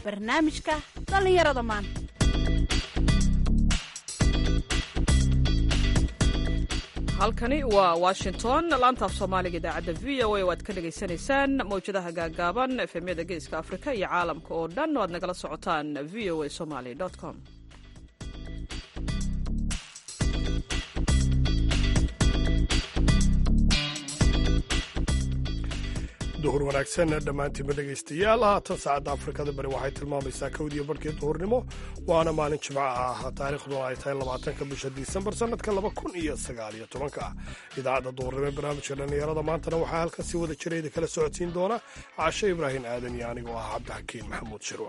barnaamijka dhallinyarada maanta halkani waa washington laantaaf soomaaliga idaacadda v o a o aad ka dhagaysanaysaan mawjadaha gaagaaban efemyada geeska afrika iyo caalamka oo dhan o aad nagala socotaan v o a somaly com duhur wanaagsan dhammaantiinba dhegaystayaal haatan saacadda afrikada bari waxay tilmaamaysaa kowdiyo barhkii duhurnimo waana maalin jimco ah taariikhduna ay tahay labaatanka bisha disembar sannadka laba kun iyo sagaaliyo tobanka idaacadda duhurnimo ee barnaamijka dhallinyarada maantana waxaa halkan si wada jirayda kala socodsiin doona cashe ibraahim aadan iyo anigoo ah cabdixakiin maxamuud shirwa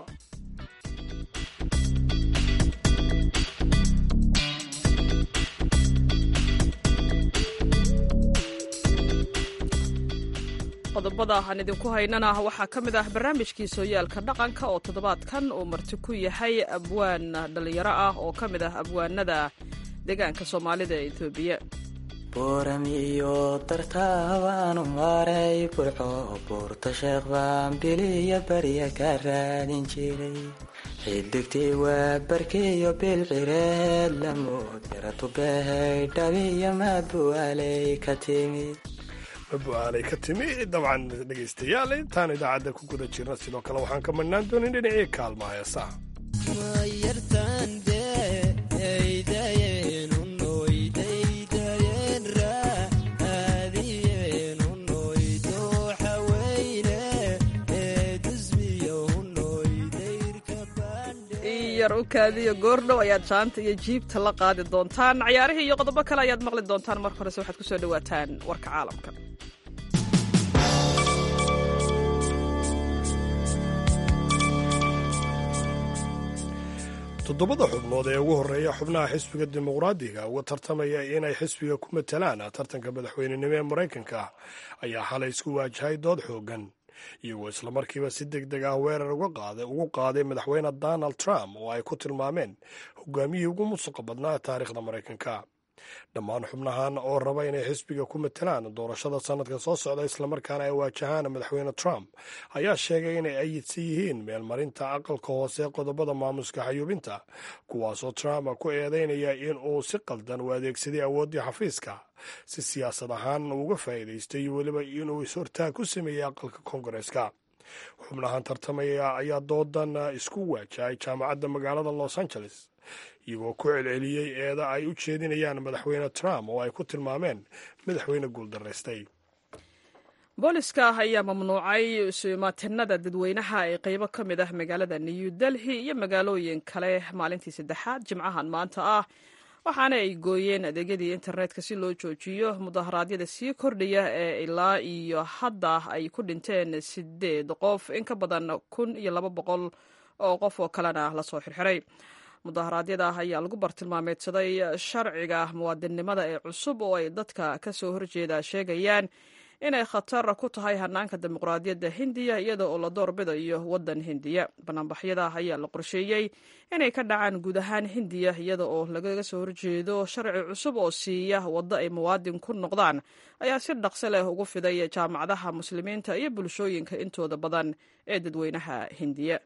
qodobada aan idinku haynana waxaa ka mid ah barnaamijkii sooyaalka dhaqanka oo toddobaadkan uu marti ku yahay abwaan dhallinyaro ah oo ka mid ah abwaanada deegaanka soomaalida ee etoobiya booram iyo dartaabaanu maray burco buurta sheekh baan biliya barya ka raadin jiray xidigtii waa barkiyo bilcireed lamood yaratubehay dhabiyo maadbuwaaley ka timid mabu-aalay ka timi dabcan dhegaystayaal intaan idaacadda ku guda jirna sidoo kale waxaan ka madhnaan doonin dhinacii kaalma heesaha yar u kaadiyo goordhow ayaad jaanta iyo jiibta la qaadi doontaan cayaarihii iyo qodobo kale ayaad maqli doontaan marka horese waxaad kusoo dhawaataan warka caalamka toddobada xubnood ee ugu horreeya xubnaha xisbiga dimuqraadiga uga tartamaya inay xisbiga ku matalaan tartanka madaxweynenimo ee maraykanka ayaa xalay isku waajahay dood xooggan iyagoo islamarkiiba si deg deg ah weerar ugu qaaday madaxweyne donald trump oo ay ku tilmaameen hogaamiyihii ugu musuqa badnaa taariikhda maraykanka dhammaan xubnahan oo raba inay xisbiga ku matalaan doorashada sannadka soo socda islamarkaana ay waajahaan madaxweyne trump ayaa sheegay inay ayidsan yihiin meelmarinta aqalka hoose qodobada maamuska xayuubinta kuwaasoo trump ku eedeynaya in uu si qaldan u adeegsaday awooddii xafiiska si siyaasad ahaan uga faa'iidaystay iyo weliba inuu is-hortaag ku sameeyey aqalka koongareeska xubnahan tartamaya ayaa doodan isku waajahay jaamacadda magaalada los angeles iyagoo ku celceliyey eeda ay u jeedinayaan madaxweyne trump oo ay ku tilmaameen madaxweyne guuldaraystay booliska ayaa mamnuucay suimaatinada dadweynaha ee qeybo ka mid ah magaalada new delhi iyo magaalooyin kale maalintii saddexaad jimcahan maanta ah waxaana ay gooyeen adeegyadii internetka si loo joojiyo mudaharaadyada sii kordhaya ee ilaa iyo hadda ay ku dhinteen sideed qof in ka badan kun iyo laba boqol oo qof oo kalena lasoo xirxiray mudaharaadyada ayaa lagu bartilmaameedsaday sharciga muwaadinnimada ee cusub oo ay dadka ka soo horjeeda sheegayaan inay khatar ku tahay hanaanka dimuqraadiyadda hindiya iyada oo la doorbidayo waddan hindiya banaanbaxyada ayaa la qorsheeyey inay ka dhacaan guud ahaan hindiya iyada oo lagaga soo horjeedo sharci cusub oo siiya waddo ay muwaadin ku noqdaan ayaa si dhaqso leh ugu fiday jaamacadaha muslimiinta iyo bulshooyinka intooda badan ee dadweynaha hindiya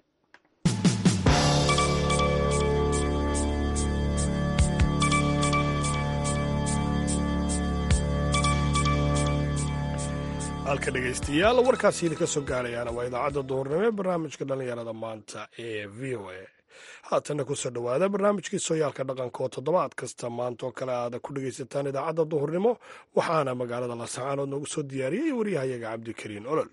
halka dhegaystayaal warkaasi idinka soo gaarayaana waa idaacadda duhurnimo ee barnaamijka dhallinyarada maanta ee v o a haatana kusoo dhowaada barnaamijkii sooyaalka dhaqanka oo toddobaad kasta maanta oo kale aada ku dhegaysataan idaacadda duhurnimo waxaana magaalada laascaanood noogu soo diyaariyey waryahayaga cabdikariin olol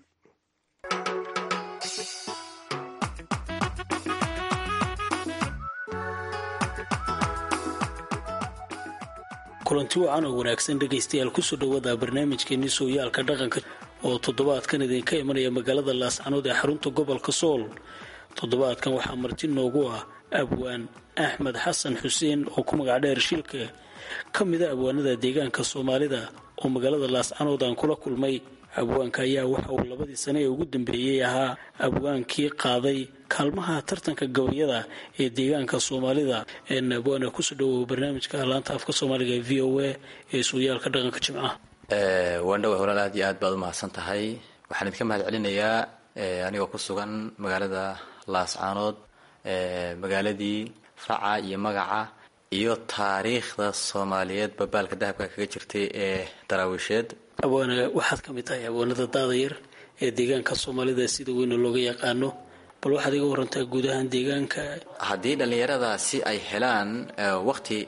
kulanti wacan oo wanaagsan dhegaystayaal kusoo dhowaada barnaamijkeenii sooyaalka dhaqanka oo toddobaadkan idinka imanaya magaalada laascanood ee xarunta gobolka sool toddobaadkan waxaa marti noogu ah abwaan axmed xasan xuseen oo ku magac dheer shilka ka mida abwaanada deegaanka soomaalida oo magaalada laascanood aan kula kulmay abwaanka ayaa waxa uu labadii sane ee ugu dambeeyey ahaa abwaankii qaaday kaalmaha tartanka gabayada ee deegaanka soomaalida abwaana kusoo dhawow barnaamijka laanta afka soomaaliga ee v o a ee sooyaalka dhaqanka jimcaha waandhawa walaal aad iyo aad baad u mahadsan tahay waxaan idinka mahad celinayaa anigoo ku sugan magaalada laascaanood magaaladii faca iyo magaca iyo taariikhda soomaaliyeed babaalka dahabka kaga jirtay ee daraawiisheed abwaane waxaad ka mid tahay abwaanada daada yar ee deegaanka soomaalida sida weyna looga yaqaano bal waxaad iga warantaa guud ahaan deegaanka haddii dhallinyaradaasi ay helaan waqti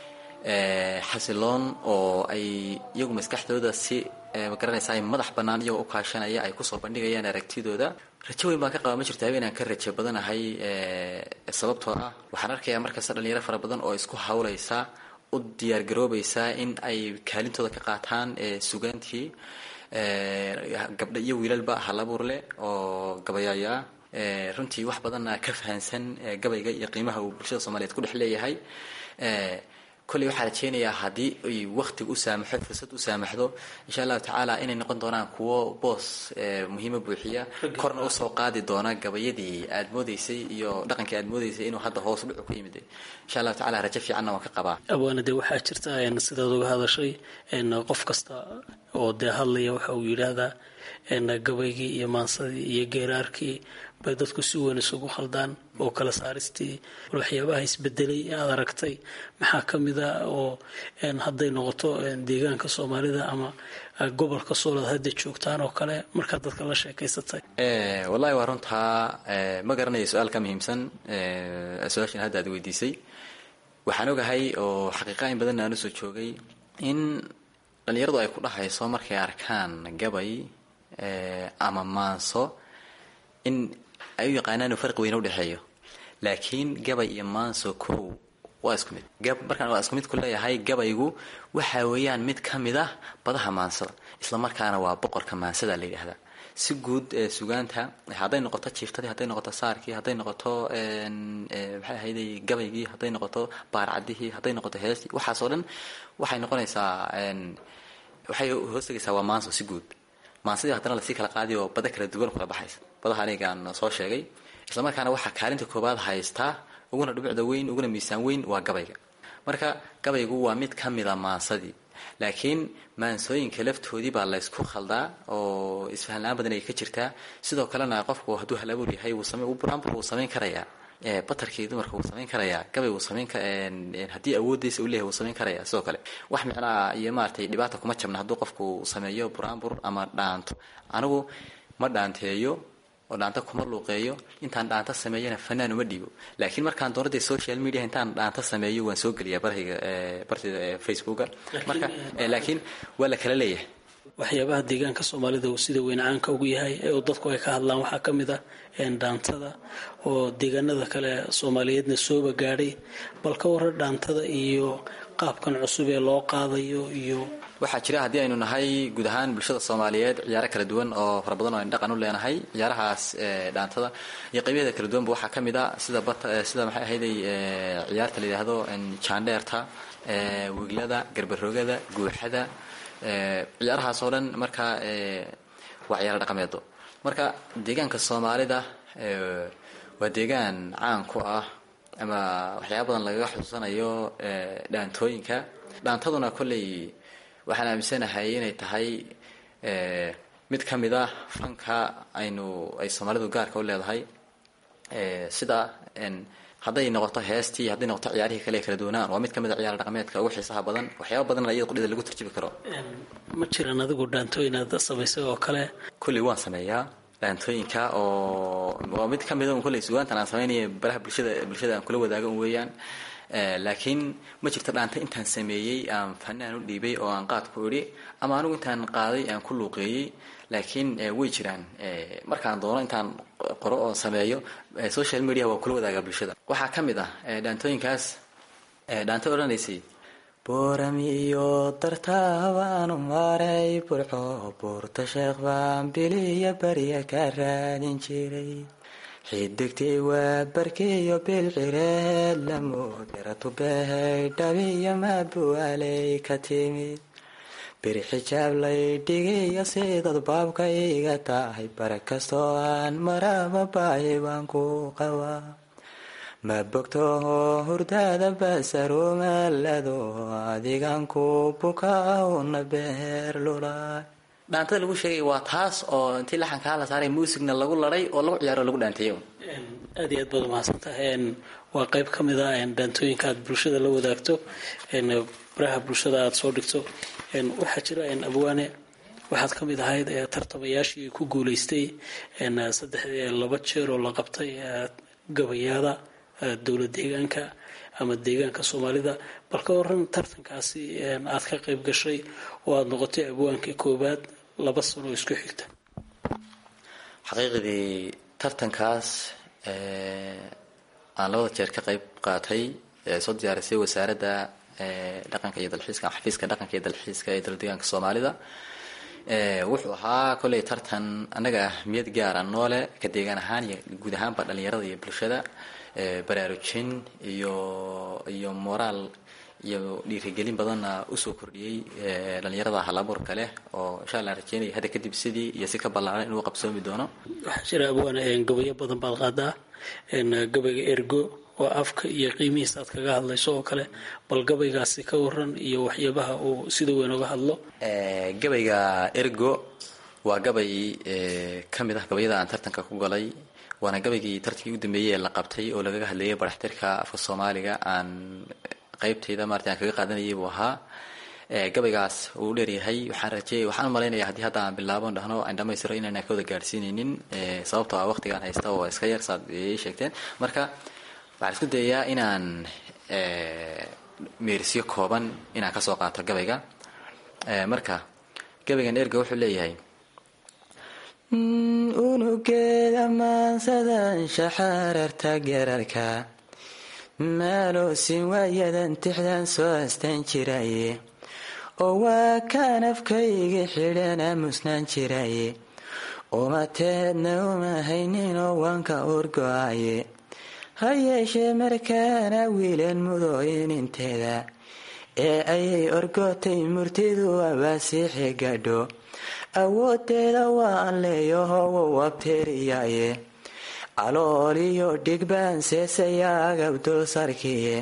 xasiloon oo ay iyagu maskaxdooda si magaranaysa ay madax bannaan iyagoo u kaashanaya ay kusoo bandhigayaan aragtidooda rajo weyn baan ka qaba ma jirto habeenaan ka rajo badanahay sababtoo ah waxaan arkayaa markasta dhalinyaro fara badan oo isku hawlaysa u diyaargaroobaysa in ay kaalintooda ka qaataan sugaantii gabdha iyo wiilalba halabuur leh oo gabayaaya runtii wax badanna ka fahansan gabayga iyo qiimaha uu bulshada soomaaliyeed ku dhex leeyahay kolley waxaa rajeynayaa haddii ay waktiga u saamaxo fursad u saamaxdo insha allahu tacaala inay noqon doonaan kuwo boos muhiima buuxiya korna usoo qaadi doona gabayadii aad moodeysay iyo dhaqankii aad moodeysay inuu hadda hoos dhucu ku yimid insha allahu tacala rajo fiicanna waan ka qabaa abwaana dee waxaa jirta sidaad uga hadashay qof kasta oo dee hadlaya waxa uu yidhaahdaa gabaygii iyo maansadii iyo geeraarkii bay dadku si weyn isugu khaldaan oo kala saaristii waxyaabaha isbedelay ee aad aragtay maxaa ka mid a oo hadday noqoto deegaanka soomaalida ama gobolka soolad hadda joogtaan oo kale markaad dadka la sheekaysatay wallahi waa runtaa ma garanayo su-aal ka muhiimsan su-aashan hadda aad weydiisay waxaan ogahay oo xaqiiqa in badanna aan usoo joogay in dhalinyaradu ay ku dhahayso markay arkaan gabay ama maanso in ay u yaqaanaan inuu farqi weyne udhexeeyo laakiin gabay iyo maanso kow waa isku mid markaan waa isku mid ku leeyahay gabaygu waxa weeyaan mid ka mid ah badaha maansada isla markaana waa boqorka maansada la yidhaahdaa si guud sugaanta hadday noqoto jiiftadii hadday noqoto saarkii hadday noqoto maxay ahayday gabaygii hadday noqoto baarcadihii hadday noqoto heestii waxaasoo dhan waxay noqonaysaa waxay hoostagaysaa waa maanso si guud maansadii haddana lasii kala qaadiy oo bada kala duwan kala baxaysa badaha anigaan soo sheegay islamarkaana waxaa kaalinta koobaad haystaa uguna dhibicda weyn uguna miisaan weyn waa gabayga marka gabaygu waa mid ka mida maansadii laakiin maansooyinka laftoodii baa laysku khaldaa oo isfahanla-aan badan ay ka jirtaa sidoo kalena qofku hadduu hal abuur yahay buraanbur wuu samayn karayaa batarkii dumarka wuu samayn karayaa gabay wuu samayn haddii awooddiisa u leeyahay wuu samayn karayaa sidoo kale wax micnaa iyo maaragtay dhibaata kuma jabna hadduu qofku sameeyo buraanbur ama dhaanto anigu ma dhaanteeyo oo dhaanta kuma luuqeeyo intaan dhaanta sameeyana fanaan uma dhiibo laakiin markaan doonada social media intaan dhaanta sameeyo waan soo geliyaa barhayga bartida facebooka marka laakiin waa la kala leeyahay waxyaabaha deegaanka soomaalida uu sida weyn caanka ugu yahay ee dadku ay ka hadlaan waxaa ka mid ah dhaantada oo deegaanada kale soomaaliyeedna sooba gaadhay bal ka waran dhaantada iyo qaabkan cusub ee loo qaadayo iyo waxaa jira haddii aynu nahay guud ahaan bulshada soomaaliyeed ciyaaro kala duwan oo fara badan oo aynu dhaqan u leenahay ciyaarahaas dhaantada iyo qaybaheeda kala duwanba waxaa ka mid a sida bat sida maxay ahayday ciyaarta la yidhaahdo jaandheerta wiglada garbaroogada guuxada ciyaarahaas oo dhan marka waa ciyaaro dhaqameedo marka deegaanka soomaalida waa deegaan caan ku ah ama waxyaaba badan lagaga xusuusanayo dhaantooyinka dhaantaduna kolley waxaan aaminsanahay inay tahay mid ka mid ah fanka aynu ay soomaalidu gaarka u leedahay sida hadday noqoto heestii hadday noqoto ciyaarihii kale kala duwanaan waa mid ka mid a ciyaar dhaqameedka ugu xiisaha badan waxyaaba badanna iyada qudhida lagu turjubi karo ma jiraan adigu dhaantooyin aad samaysay oo kale kolley waan sameeyaa dhaantooyinka oo waa mid ka mida un kolley sugaantan aan samaynaya baraha bulshada bulshada aan kula wadaago un weeyaan laakiin ma jirto dhaanta intaan sameeyey aan fanaan u dhiibay oo aan qaad ku idhi ama anigu intaan qaaday aan ku luuqeeyey laakiin way jiraan markaan doono intaan qoro oo sameeyo social media waa kula wadaagaa bulshada waxaa ka mid ah dhaantooyinkaas dhaanta odhanaysay booram iyo dartaabaanu maray burco buurta sheekh baan biliya barya ka raadin jiray xidigtii waa barkiyo bilcireed lamudiratubehay dhabiyo maabuwaaley ka timid biri xijaab lay dhigiyo sidad baabka iga tahay bara kastoo aan maraba baahi baan ku qabaa ma bogtoho hurdaada basarumalado adigan ku bukaa una beer lulaay dhaantada lagu sheegay waa taas oo intii laxankaa la saaray muusigna lagu laday oo lagu ciyaaro lagu dhaanteeyo aad iyo aad baad umahadsantahay waa qayb ka mid ah dhaantooyinka aad bulshada la wadaagto baraha bulshada aada soo dhigto waxaa jira abwaane waxaad ka mid ahayd tartamayaashii ku guuleystay saddex laba jeer oo la qabtay gabayaada dowlad deegaanka ama deegaanka soomaalida bal ka waran tartankaasi aad ka qayb gashay oo aada noqotay abwaankii koowaad laba sano oo isku xigta xaqiiqdii tartankaas aan labada jeer ka qayb qaatay soo diyaarisay wasaaradda dhaqanka iyo dalxiiska xafiiska dhaqanka iyo dalxiiska ee dowlad deegaanka soomaalida wuxuu ahaa kolley tartan annaga ahmiyad gaara noole ka deegaan ahaan iyo guud ahaanba dhalinyarada iyo bulshada baraarujin iyo iyo moraal iyo dhiirigelin badanna usoo kordhiyey dhalinyarada halabuurka leh oo insha allah rajeynaya hadda kadib sidii iyo si ka ballaaran inuu qabsoomi doono waxaa jira abwaane gabayo badan baad qaadaa gabayga ergo oo afka iyo qiimihiisa aad kaga hadlayso oo kale bal gabaygaasi ka waran iyo waxyaabaha uu sida weyn uga hadlo gabayga ergo waa gabay ka mid ah gabayada aan tartanka ku galay waana gabaygii tartankii u dambeeyey ee la qabtay oo lagaga hadlayay baraxtirka afka soomaaliga aan qaybtayda maarata aan kaga qaadanayay buu ahaa gabaygaas uu dheeryahay waxaan rajeeyay waxaan umalaynaya haddii hadda aan bilaabon dhahno aan dhamaystiro inaan ka wada gaadhsiinaynin sababtoo ah waqtigaan haysta oo iska yar saad ii sheegteen marka waxaan isku dayayaa inaan meerisyo kooban inaan kasoo qaato gabayga marka gabaygan erga wuxuu leeyahay unugeeda maansadan shaxaararta gerarka maaloosin waayadan tixdan soo astaan jiraye oo waa kaan afkayga xidhan aamusnaan jiraye umateedna uma hayninoo waanka urgo-aye ha yeeshee markaana wiilan mudooyininteeda ee ayay orgotay murtidu abaasiixi gadho awoodeeda waa an leeyahowow abteeriyaye calooliyo dhigbaan seesaya agab dul sarkiye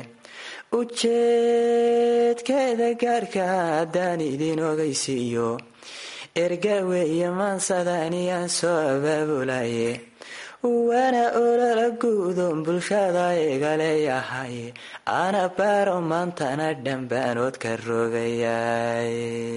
ujeedkeeda gaarka haddaan idin ogaysiiyo ergaweeye maansadaniyaan soo abaabulaye waana olala guudon bulshada iga leeyahay ana baaro maantana dhambaanood ka rogayay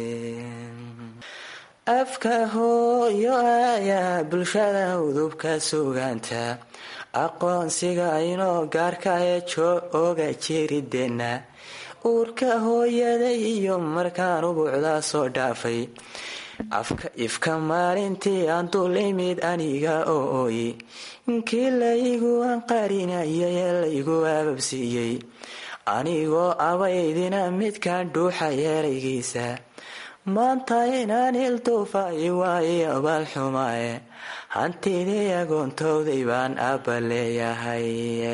afka hooyo ayaa bulshada udubka sugaanta aqoonsiga inoo gaarka ee joo oga jirideenna uurka hooyaday iyo markaan ubuucdaa soo dhaafay afka ifka maalintii aan dul imid aniga oo ooyi kii laygu anqarinayo ee laygu ababsiiyey anigoo abaydina midkaan dhuuxa yeeraygiisa maanta inaan ilduufay waayo abaalxumaaye hantidii agoontowday baan abba leeyahay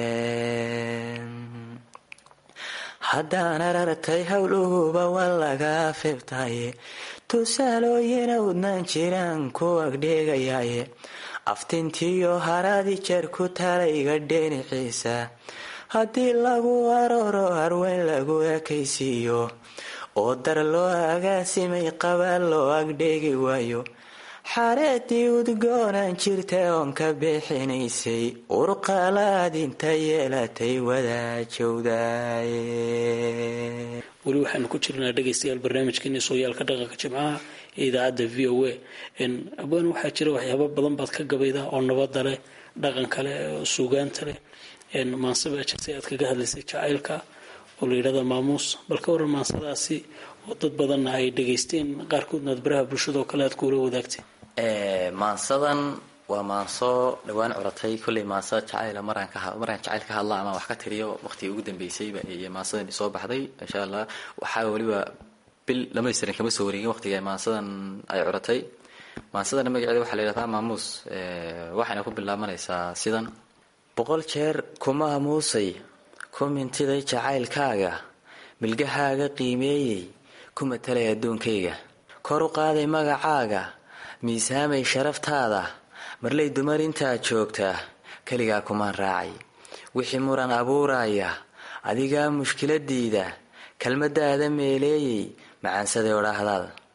haddaan arartay howluhuba waa laga fibtaye tusaalooyina udnaan jiraan ku agdheegayaye aftintiyo haradi jeer ku talayga dheenixiisa haddii lagu arooro harweyn lagu ekaysiiyo oo dar loo agaasimay qabaan loo agdheegi waayo xareedii udgoonaan jirta oon ka bixinaysay urqalaad inta yeelatay wadaajowday weli waxaanu ku jirnaa dhegaystayaal barnaamijkeeni sooyaalka dhaqanka jimcaha ee idaacadda v o a abwaan waxaa jira waxyaaba badan baad ka gabayda oo nabada leh dhaqanka leh oo suugaanta leh maanse baa jirtay aad kaga hadlaysay jacaylka oo la yidhahda maamuus bal ka waran maansadaasi oo dad badanna ay dhegaysteen qaarkoodna aad baraha bulshadao kale aad kuula wadaagtay maansadan waa maanso dhawaan curatay kolley maansa jacayla maraan jacayl ka hadla ama wax ka tiriyo waqtigii ugu dambeysayba iyo maansadan soo baxday insha allah waxaa weliba bil dhamaystiran kama soo wareegin waqtiga maansadan ay curatay maansadana magaceeda waxaa la yidhahdaa maamuus waxayna ku bilaabanaysaa sidan boqol jeer kuma amuusay ku mintiday jacaylkaaga milgahaaga qiimeeyey ku matalay adduunkayga kor u qaaday magacaaga miisaamay sharaftaada marlay dumar intaad joogtaa keligaa kumaan raacay wixii muran abuuraya adigaa mushkiladiida kelmadaada meeleeyey macaansaday odhaahdaad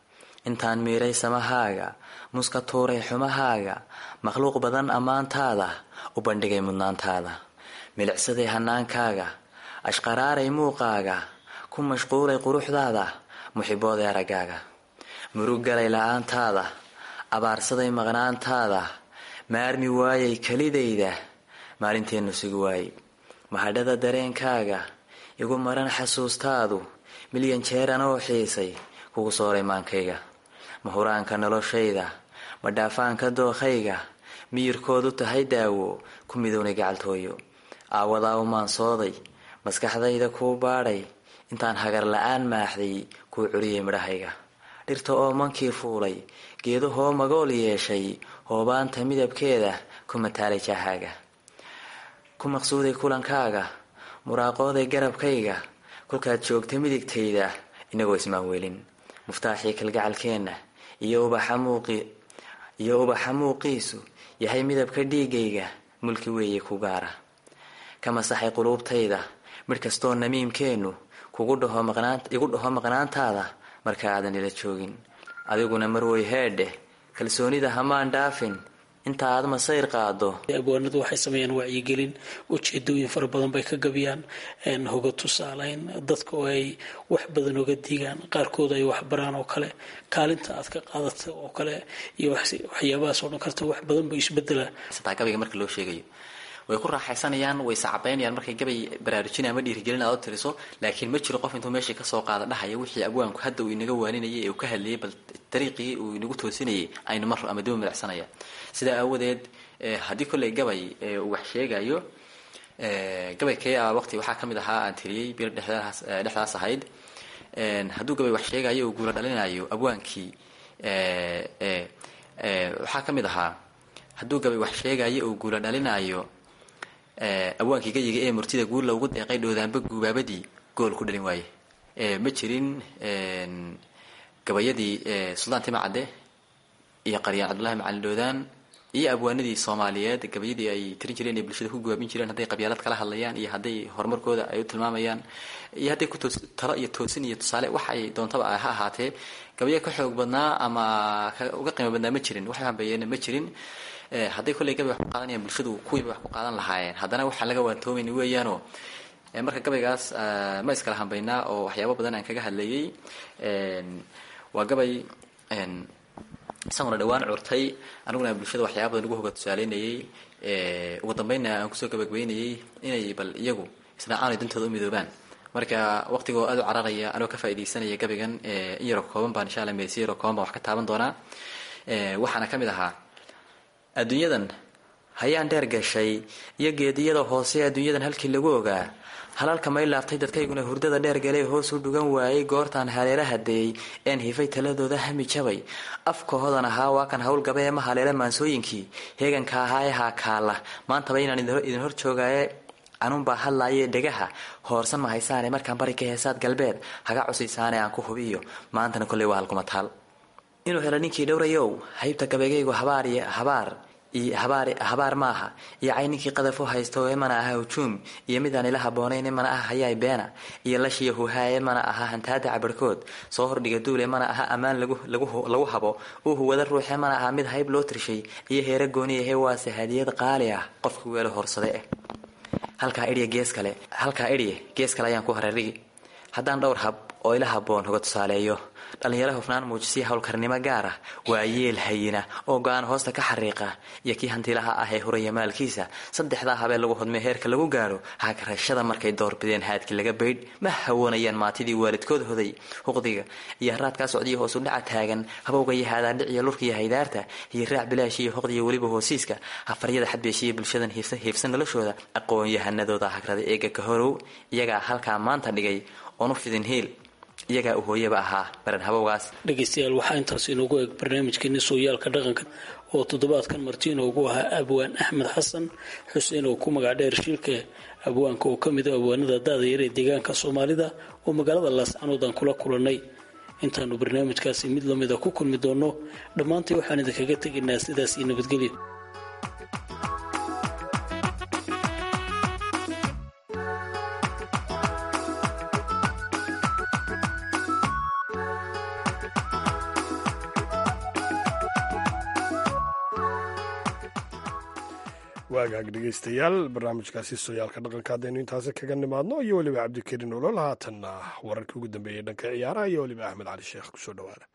intaan miiray samahaaga muska tuuray xumahaaga makhluuq badan ammaantaada u bandhigay mudnaantaada milicsaday hanaankaaga ashqaraaray muuqaaga ku mashquulay quruxdaada muxibooday araggaaga murug galay la-aantaada abaarsaday maqnaantaada maarmi waayay kelidayda maalinteennu sugi waayey mahadhada dareenkaaga igu maran xasuustaadu milyan jeer anoo xiisay kugu sooray maankayga mahuraanka noloshayda madhaafaanka dookhayga miyirkoodu tahay daawo ku midownay gacaltooyo aawadaa u maansooday maskaxdayda kuu baadhay intaan hagar la-aan maaxday kuu curiyay midhahayga dhirta oo mankii fuulay geedahoo magool yeeshay hoobaanta midabkeeda ku mataalay jaahaaga ku maqsuuday kulankaaga muraaqooday garabkayga kolkaad joogta midigtayda inagoo ismaan weelin muftaaxii kalgacalkeenna iyo iyo ubaxa muuqiisu yahay midabka dhiigayga mulki weeye ku gaara ka masaxay quluubtayda midh kastoo namiimkeennu kugu dhaho igu dhaho maqnaantaada marka aadan ila joogin adiguna marwey heedheh kalsoonida hamaan dhaafin inta aad masayr qaado abwaanadu waxay sameeyaan wacyigelin ujeedooyin fara badan bay ka gabiyaan hoga tusaaleyn dadka oo ay wax badan oga digaan qaarkood ay waxbaraan oo kale kaalinta aad ka qaadata oo kale iyo waxyaabahaas oo dhan karta wax badan ba isbedela gabayga marka loo sheegayo way ku raaxaysanayaan way sacabaynayaan markay gabay baraarujinaya ama dhiirigelin aad u tiriso laakiin ma jiro qof intuu meeshii kasoo qaada dhahaya wixii abwaanku hadda uu inaga waaninayay ee uu ka hadlayay bal dariiqii uu inagu toosinayay aynu mar ama daba midacsanaya sidaa aawadeed haddii kolley gabay uu wax sheegayo gabay kee a waqti waxaa kamid ahaa aan tiriyey bir dhexdaas ahayd hadduu gabay wax sheegayo uu guula dhalinayo abwaankii waxaa kamid ahaa hadduu gabay wax sheegayo uu guula dhalinayo abwaankii gayiga ee murtida guulla ugu deeqay dhoodaanba guubaabadii gool ku dhalin waaye ma jirin gabayadii suldaan tima cadde iyo qaryaan cabdullahi macalin dhoodaan iyo abwaanadii soomaaliyeed gabayadii ay tirin jireen ee bulshada ku gubaabin jireen hadday qabyaalad kala hadlayaan iyo hadday horumarkooda ay u tilmaamayaan iyo hadday ku talo iyo toosin iyo tusaale wax ay doontaba ha ahaatee gabayo ka xoog badnaa ama uga qiimo badnaa ma jirin wax hambeeyeena ma jirin hadday kolley gabay wax ku qaadanayaan bulshadu kuwiiba wax ku qaadan lahaayeen haddana waxaan laga waantoomayna weeyaanoo marka gabaygaas ma iskala hambaynaa oo waxyaabo badan aan kaga hadlayay waa gabay isaguna dhawaan curtay aniguna bulshada waxyaaba badan ugu hoga tusaaleynayay ugu dambeynna aan kusoo gabagabeynayay inay bal iyagu isdhacaanay dantooda u midoobaan marka waqtigoo aad u cararaya anoo ka faaidaysanaya gabaygan in yaroo kooban baan insha alla meedsi yaroo kooban baan wax ka taaban doonaa waxaana ka mid ahaa adduunyadan hayaan dheer gashay iyo geediyada hoose adduunyadan halkii lagu ogaa halalka may laaftay dadkayguna hurdada dheer galay hoos u dhugan waayey goortaan haleela hadeeyey een hifay taladooda hami jabay afka hodan ahaa waa kan howlgaba ee ma haleela maansooyinkii heeganka ahaa ee haakaala maantaba inaan idin hor joogaaye anuunbaa hadlaaye dhegaha hoorsan ma haysaane markaan bari ka heesaad galbeed haga cusaysaane aan ku hubiyo maantana kolley waa halkuma taal inuu helo ninkii dhowrayow haybta gabeegaygu habaar iyo habaar habaar maaha iyo cayninkii qadafo haysto ee mana aha hujuum iyo midaan ila haboonayn mana aha hayaay beena iyo lashiya huhaaye mana aha hantaada cabarhkood soo hordhiga duule mana aha ammaan lagu habo uu huwada ruuxe mana aha mid hayb loo tirshay iyo heera gooni ahe waase hadiyad qaali ah qofka weelo horsade eh halkaa idhiya gees kale halkaa idhiya gees kale ayaan ku hararigi haddaan dhowr hab oo ila haboon hoga tusaaleeyo dhallinyaro hufnaan muujisiya howlkarnimo gaar ah waa yeel hayina oo go-aan hoosta ka xariiqa iyo kii hantilaha ah ee huraya maalkiisa saddexdaa habeen lagu hodmay heerka lagu gaadho hagarashada markay doorbideen haadkii laga baydh ma hawoonayaan maatidii waalidkood hoday huqdiga iyo haraadkaa socdiya hoosu dhaca taagan habowga iyo haadaandhiciyo lurkiiyo haydaarta iyo raac bilaash iyo hoqdiya weliba hoosiiska hafaryada xadbeeshiya bulshadan hiifsan noloshooda aqoon-yahanadooda hagrada eega ka horow iyagaa halkaa maanta dhigay oonu fidin hiil iyagaa u hooyaba ahaa baran habowgaas dhegaystayaal waxaa intaas inoogu eg barnaamijkeeni sooyaalka dhaqanka oo toddobaadkan marti inoogu ahaa abwaan axmed xasan xuseen oo ku magac dheer shilka abwaanka oo ka mid a abwaanada da-da yar ee deegaanka soomaalida oo magaalada laascanood aan kula kulannay intaanu barnaamijkaasi mid lamida ku kulmi doonno dhammaantay waxaan idinkaga tegaynaa sidaas iyo nabadgelyo waagaag dhegeystayaal barnaamijkaasi sooyaalka dhaqanka haddaynu intaasi kaga nimaadno iyo weliba cabdikariin olol haatanna wararkii ugu dambeeyey dhanka ciyaaraha iyo weliba axmed cali sheekh kusoo dhawaada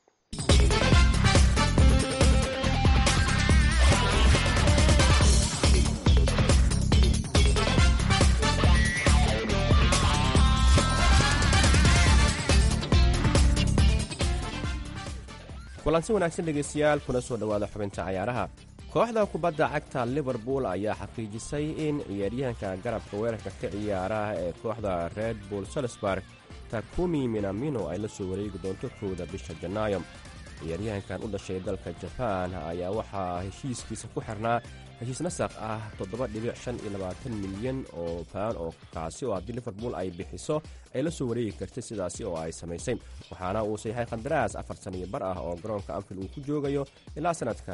kulansi wanaagsan dhegaystayaal kuna soo dhowaada xubinta cayaaraha kooxda kubadda cagta liverpool ayaa xaqiijisay in ciyaaryahanka garabka weerarka ka ciyaara ee kooxda red bull salisburg takumi minamino ay la soo wareegi doonto kowda bisha janaayo ciyaaryahankan u dhashay dalka jabaan ayaa waxaa heshiiskiisa ku xirnaa heshiis nasakh ah milyan oo baan oo kaasi oo haddii liverpool ay bixiso ay la soo wareegi kartay sidaasi oo ay samaysay waxaana uu sayaxay qandaraas afar saniyo bar ah oo garoonka anfield uu ku joogayo ilaa sannadka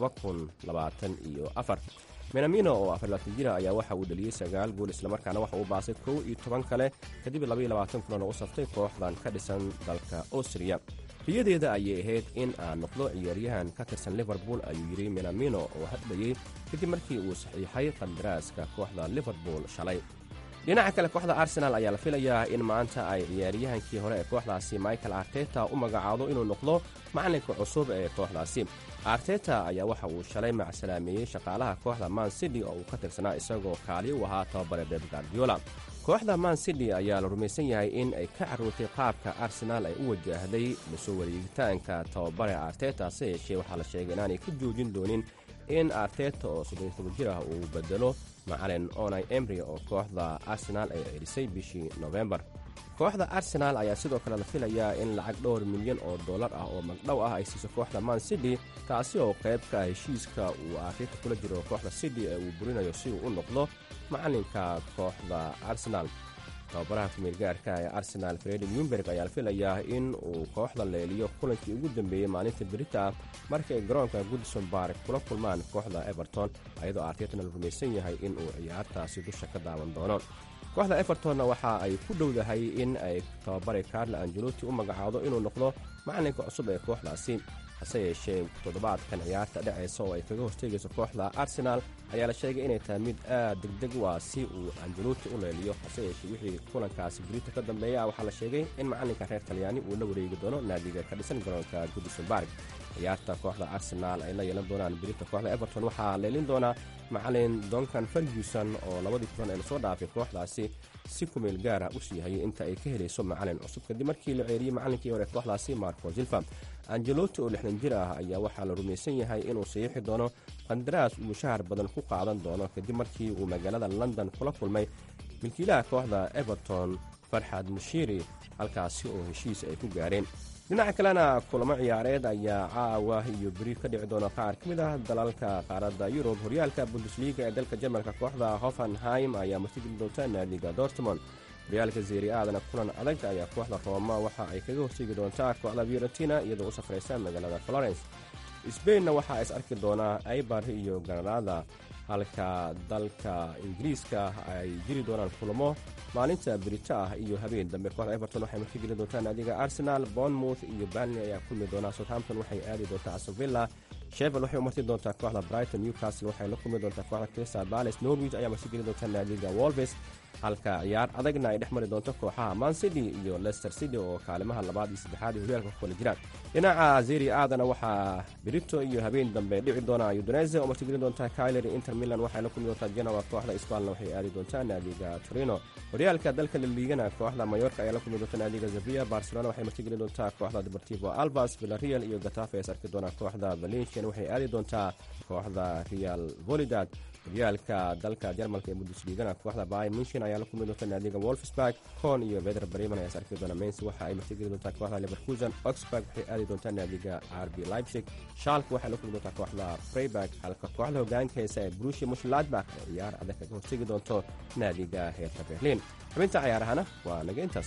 menamino oo afarlaatan jira ayaa waxa uu dhaliyey sagaal gool islamarkaana waxa uu baasay kow iyo toban kale kadib labayoabaatan kulan oo u saftay kooxdan ka dhisan dalka austriya riyadeeda ayay ahayd in aan noqdo ciyaaryahan ka tirsan liverpool ayuu yidhi menamino oo hadlayey kadib markii uu saxiixay qandaraaska kooxda liverpool shalay dhinaca kale kooxda arsenaal ayaa la filayaa in maanta ay ciyaaryahankii hore ee kooxdaasi michael arteta u magacaado inuu noqdo macalinka cusub ee kooxdaasi arteta ayaa waxa uu shalay macsalaameeyey shaqaalaha kooxda man city oo uu ka tirsanaa isagoo kaali u ahaa tababare beb gardiola kooxda man city ayaa la rumaysan yahay in ay ka carruurtay qaabka arsenaal ay u wajahday lasoo wareegitaanka tababare arteta se yeeshee waxaa la sheegay inaanay ka joojin doonin in arteta oo soddontoba jir ah uu bedelo macalin onai emry oo kooxda arsenaal ay ceerisay bishii nofembar kooxda arsenaal ayaa sidoo kale la filayaa in lacag dhowr milyan oo dollar ah oo magdhow ah ay siiso kooxda man city taasi oo qayb ka ah heshiiska uu arteta kula jiro kooxda city ee uu burinayo si uu u noqdo macalinka kooxda arsenaal tababaraha kumeelgaarka ee arsenaal fredi newberg ayaa la filayaa in uu kooxda leeliyo kulankii ugu dambeeyey maalinta berita markii ay garoonka goodison bark kula kulmaan kooxda everton ayadoo artetana la rumaysan yahay in uu ciyaartaasi dusha ka daawan doono kooxda evertonna waxa ay ku dhowdahay in ay tababare carlo angelotti u magacaado inuu noqdo macalinka cusub ee kooxdaasi hase yeeshee toddobaadkan ciyaarta dhacaysa oo ay kaga horteegayso kooxda arsenaal ayaa la sheegay inay tahay mid aad degdeg u ah si uu angelotti u leeliyo hase yeeshee wixii kulankaasi burita ka dambeeya waxaa la sheegay in macalinka reer talyaani uu la wareegi doono naadiga ka dhisan garoonka goodison bark ciyaarta kooxda arsenaal ay la yeelan doonaan berita kooxda everton waxaa leelin doonaa macalin donkan ferguson oo labadii kulan ee lasoo dhaafay kooxdaasi si kumeel gaara u siihayay inta ay ka helayso macalin cusub kadib markii la ceeriyey macalinkii hore kooxdaasi marco zilfa angelotti oo lixdan jir ah ayaa waxaa la rumaysan yahay inuu saxiixi doono qandaraas uu mushahar badan ku qaadan doono kadib markii uu magaalada london kula kulmay milkiilaha kooxda everton farxad mushiiri halkaasi oo heshiis ay ku gaareen dhinaca kalena kulamo ciyaareed ayaa caawa iyo beri ka dhici doona qaar ka mid ah dalalka qaaradda yurub horyaalka bundesliga ee dalka jarmalka kooxda hoffenheim ayaa martigeli doonta naadiga dortmond horyaalka zeri aadana kulan adag ayaa kooxda rooma waxa ay kaga horteegi doontaa kooxda fiorentina iyadoo u safraysa magaalada florence sbainna waxaa is arki doonaa aibar iyo granada halka dalka ingiriiska ay jiri doonaan kulamo maalinta berita ah iyo habeen dambe kooxda everton waxay martigeli doontaa naadiga arsenal bournemouth iyo banley ayaa kulmi doonaa southampton waxay aadi doontaa asovilla shevel waxay u marti doontaa kooxda brighton newcastle waxay la kulmi doontaa kooxda crystal palace norwich ayaa martigeli doontaa naadiga wolves halka ciyaar adagna ay dhex mari doonto kooxaha man city iyo leicester city oo kaalimaha labaad iyo saddexaad ee horyaalka ku kala jiraan dhinaca zeri aadana waxaa berito iyo habeen dambe dhici doona udonese oo martigeli doontaa kyler inter milan waxay la kulmi doontaa genoa kooxda spalna waxay aadi doontaa naadiga torino horyaalka dalka laliigana kooxda mayorka ayaa la kulmi doonta naadiga zavia barcelona waxay martigeli doontaa kooxda deportivo albas villarreal iyo gatafe ay arki doonaa kooxda valencian waxay aadi doontaa kooxda real volidad horyaalka dalka jarmalka ee bundesligana kooxda bay munshin ayaa la kulmi doonta naadiga wolfsburg con iyo veder bremen ayaa is arki doona mens waxa ay martigeli doontaa kooxda leverkusen oxburg waxay aadi doontaa naadiga rb leipzig shalk waxay la kulmi doontaa kooxda freiburg halka kooxda hogaanka heesa ee brushi mushladbach oo ciyaar adag kaga hortegi doonto naadiga heerka berlin xubinta ciyaarahana waa naga intaas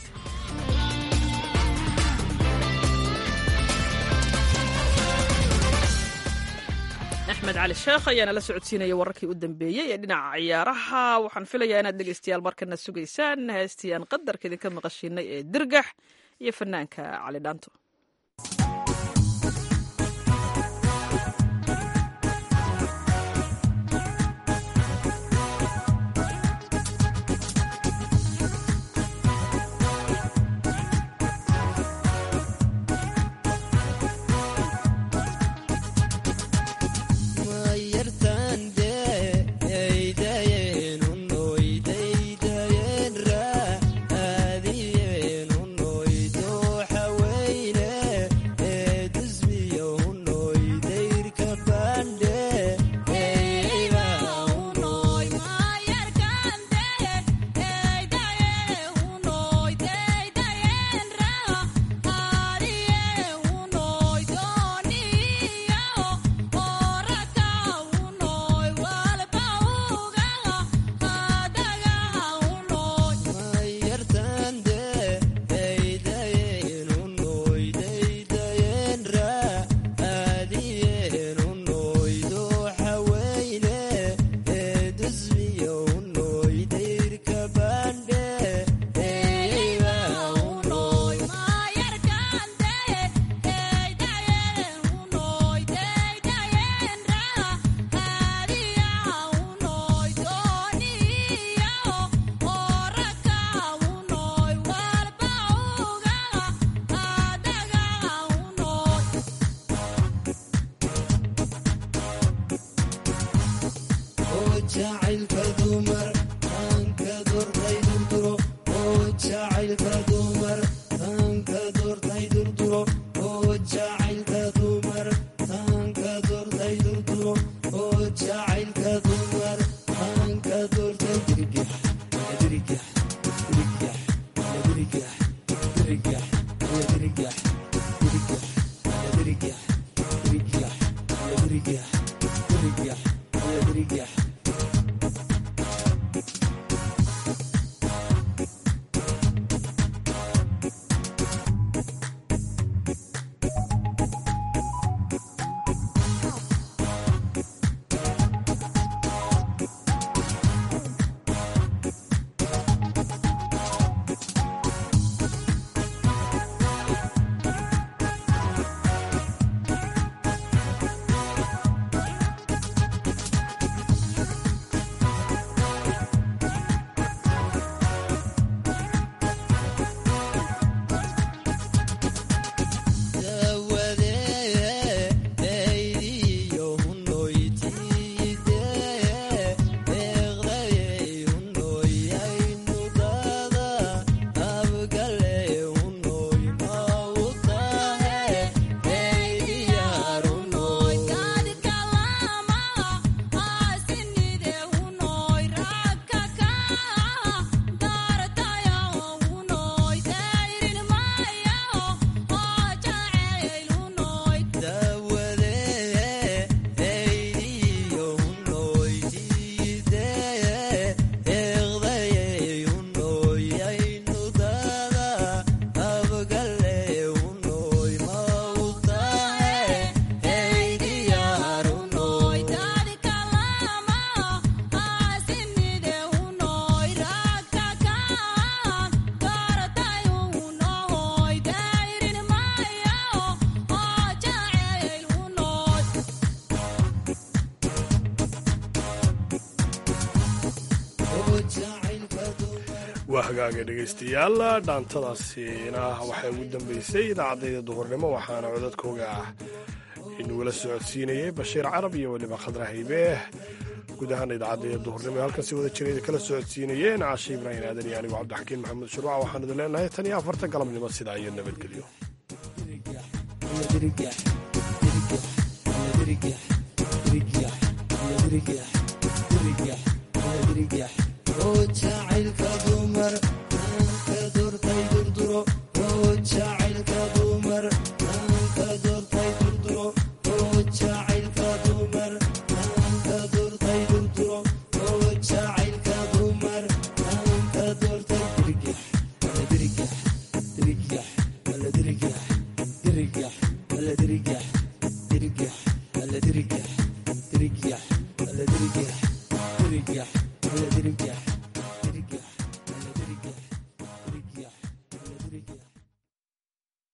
axmed cali sheekh ayaana la socodsiinaya wararkii u dambeeyey ee dhinaca ciyaaraha waxaan filayaa inaad dhegeystayaal markana sugaysaan heestii aan qadarka idinka maqashiinay ee dirgax iyo fanaanka cali dhaanto waa hagaaga dhegaystayaal dhaantadaasina waxay ugu dambeysay idaacadayda duhurnimo waxaana codadkooga ah inugula socodsiinayay bashiir carab iyo weliba khadra haybe guud ahaan idaacadayda duhurnimo halkan si wada jirayda kala socodsiinayeen caashe ibraahim aadan iyo anigu cabdixakiin maxamed shuruuca waxaan idin leenahay tan iyo afarta galabnimo sidaa iyo nabadgelyo jacaylka dumar aanka doortay durduro oo jacaylka dumar aanka doortay durduro oo jacaylka dumar aanka doortay durduro oo jacaylka dumar aanka doortay dirgax wala dirgax dirgax wala dirgax dirgax wala dirgax